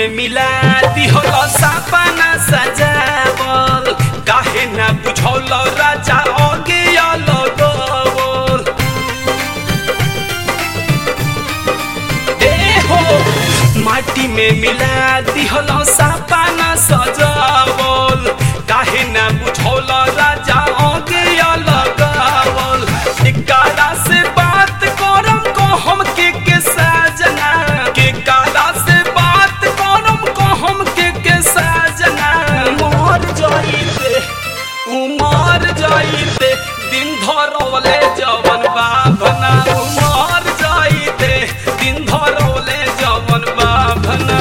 में मिला दिहल सपना सजावल काहे ना बुझौल राजा ओगे लगवल ए हो माटी में मिला दिहल सपना सजावल काहे ना बुझौल राजा ओगे लगवल एकरा से बात करम को हम के के साजना के काला से बात करम को हम के के साजना मर जाइते उमर जाइते दिन धरवले जवन बाभना उमर जाइते दिन धरवले जवन बाभना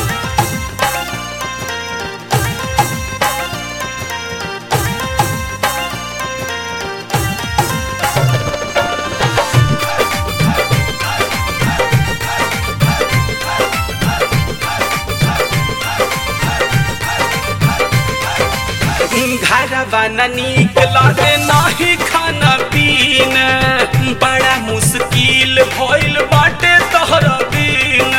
घरवा न नीक लागे नाही खाना पीना बड़ा मुश्किल भइल बाटे तोहर दिन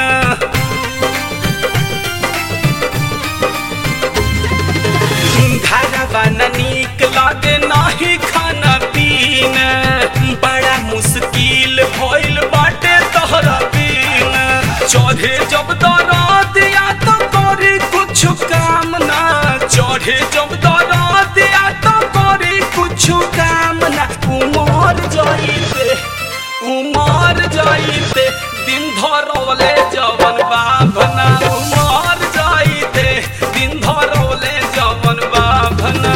घरवा न नीक लागे नाही खाना पीना बड़ा मुश्किल भइल बाटे तोहर दिन चढ़े जब दरद या तो करी कुछ काम ना चढ़े जब दरद या तो करी कुछ काम ना उमर जाइते उमर जाइते दिन धरवले जवन बाभना उमर जाइते दिन धरवले जवन बाभना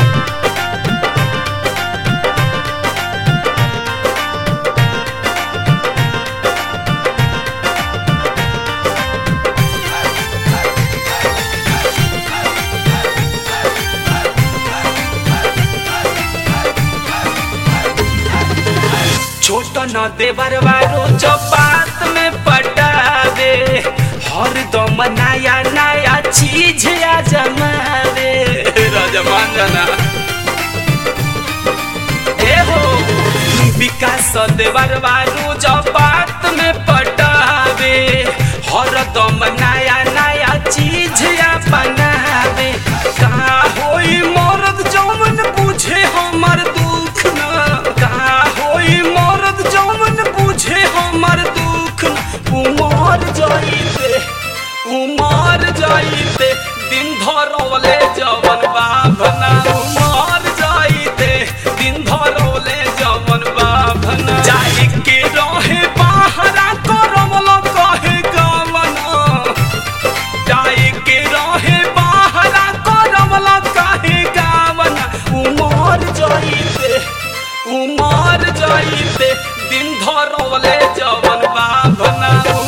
छोट न देवर वारो चपात में पटावे हर दम नया नया चीज आ जमावे राजमान जाना ए हो विकास देवर वारो चपात में पटावे हर दम नया नया चीज आ बनावे का होई मर्द जौन बुझे हमर दुख ना का होई मर्द जौन बुझे हमर दुख ना उमर जाइते उमर जाइते दिन धरवले जवन बाभना उमर जाइते दिन धरवले जवन बाभना जाहि के रहे बाहरा करवल कहे गवना जाए के रहे बाहरा करवला काहे गावना उमर जाइते उमर जाइते दिन धरवले जवन बाभना